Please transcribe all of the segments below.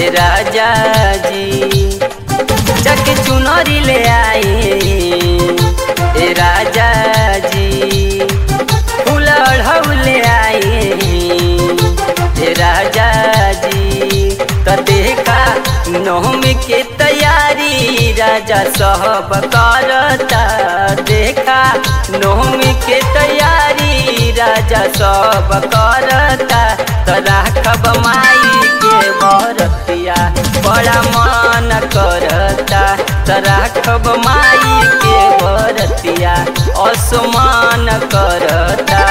राजा जी चक चुनरी ले आए ए राजा जी फूल अढ़ऊ ले आए ए राजा जी त देखा नवमी के तैयारी राजा सब करता देखा नवमी के तैयारी राजा सब करता त राखब माई के बरतिया बड़ा मन करता त राखब माई के बरतिया असमान करता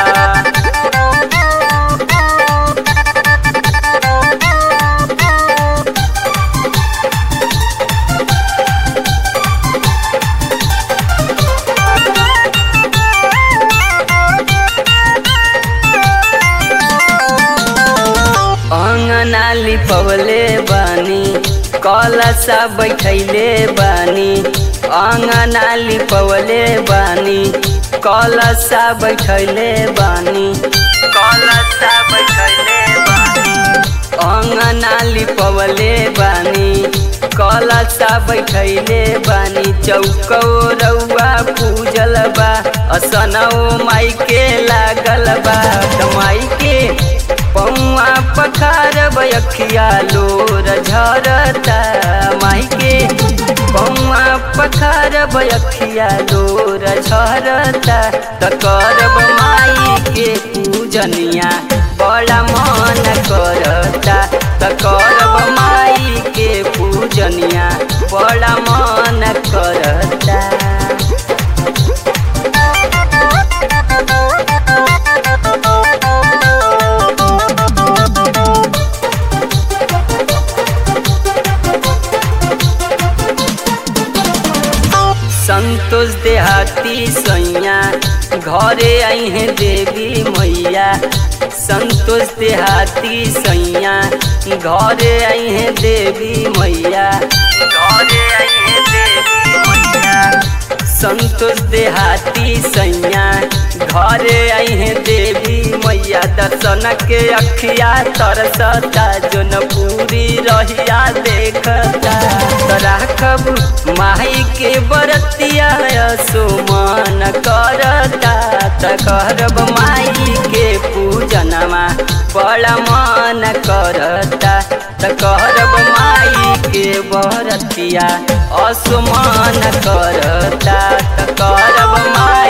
अंगना लिपवले बानी कलसा बैठैले बानी अंगना लिपवले बानी कलसा बैठैले बानी कलसा बैठैले बानी अंगना लिपवले बानी कलसा बैठैले बानी चौको रउआ पूजल बा असनौ माई के लागल बा त माई के पौआ पखार बयखिया लोर झरता माई के पौआ पखार बयखिया लोर झरता त करब माई के पूजनिया बड़ा मन करता त करब माई के पूजनिया बड़ा मन करता संतोष देहाती सैया घरे आई हैं देवी मैया संतोष देहाती सैया घरे आई हैं देवी मैया घरे आई हैं देवी मैया संतोष देहाती सैया घरे आई हैं देवी मैया दर्शन के अखिया तरसता जोन पूरी रहिया देखता राखब माई के बरतिया सुमन करता त करब माई के पूजनमा बड़ा मन करता त करब माई के बरतिया असुमान करता त करब माई